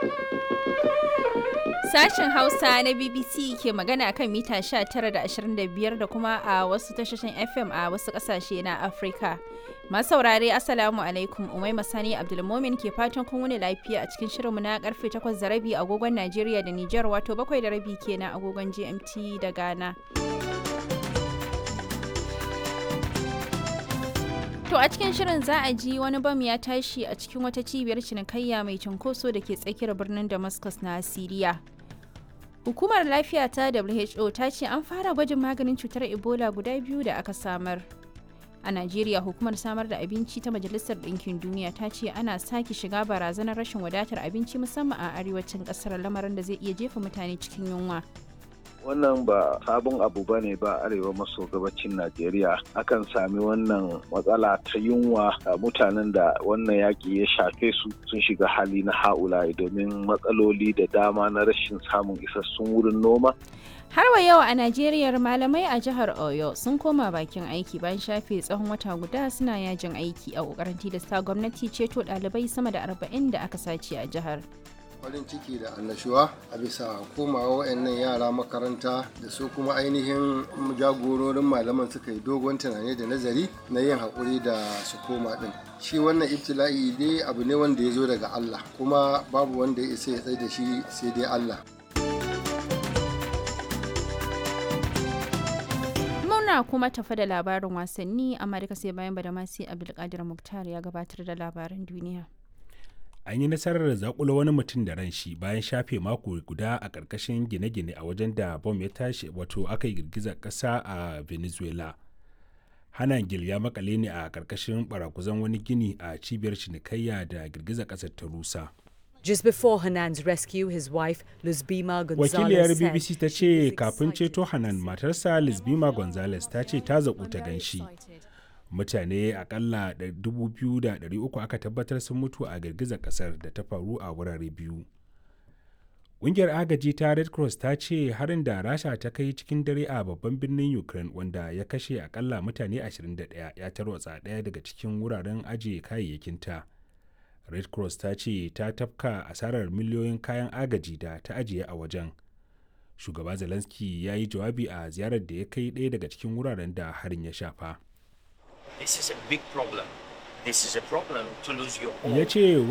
Sashen Hausa na BBC ke magana kan mita 19 da 25 da kuma a wasu tashoshin FM a wasu kasashe na Afirka. Masu saurare Assalamu alaikum Umaima Sani Abdulmomin ke fatan kun wuni lafiya a cikin shirinmu na karfe 8 da rabi agogon Najeriya da Nijar wato 7 da rabi kenan agogon GMT da Ghana. To a cikin shirin za a ji wani bam ya tashi a cikin wata cibiyar cinikayya mai cunkoso da ke tsakiyar birnin Damascus na Siriya. Hukumar lafiya ta WHO ta ce an fara gwajin maganin cutar Ebola guda biyu da aka samar. A Najeriya hukumar samar da abinci ta Majalisar Ɗinkin Duniya ta ce ana sake shiga barazanar rashin wadatar abinci musamman a arewacin ƙasar lamarin da zai iya jefa mutane cikin yunwa. wannan ba sabon abu ba ne ba arewa maso gabacin najeriya akan sami wannan matsala ta yunwa a mutanen da wannan yaƙi ya shafe su sun shiga hali na ha'ula domin matsaloli da dama na rashin samun isassun wurin noma Har wa yau a Najeriya malamai a jihar Oyo sun koma bakin aiki bayan shafe tsawon wata guda suna yajin aiki a ƙoƙarin tilasta gwamnati ceto ɗalibai sama da arba'in da aka sace a jihar. farin ciki da annashuwa a bisa komawa wayannan yara makaranta da su kuma ainihin jagororin malaman suka yi dogon tunani da nazari na yin haƙuri da su koma ɗin shi wannan ibtila'i dai abu ne wanda ya zo daga Allah kuma babu wanda ya isa ya tsaye da shi sai dai Allah Muna kuma tafa da labarin wasanni amma duka sai bayan badamasi Abdulkadir Muktar ya gabatar da labaran duniya. an yi nasarar zakula wani mutum da ran shi bayan shafe mako guda a ƙarƙashin gine-gine a wajen da bom ya tashi wato aka yi girgizar ƙasa a venezuela hanan gil ya makale ne a ƙarƙashin barakuzan wani gini a cibiyar cinikayya da girgizar ƙasar ta rusa Just before Hanan's rescue, his wife, Luzbima Gonzalez, wakiliyar said bbc ta ce kafin ceto hanan matarsa lizbima gonzales ta ce ta zaƙu ta ganshi mutane akalla 2,300 aka tabbatar sun mutu a girgizar kasar da ta faru a wurare biyu ƙungiyar agaji ta red cross ta ce harin da rasha ta kai cikin dare a babban birnin ukraine wanda ya kashe akalla mutane 21 ya tarwatsa ɗaya daga cikin wuraren ajiye kayayyakinta red cross ta ce ta tafka asarar miliyoyin kayan agaji da ta ajiye a wajen shugaba zelensky ya yi jawabi a ziyarar da ya kai ɗaya daga cikin wuraren da harin ya shafa This is a big problem. This is a problem to lose your home. ya ce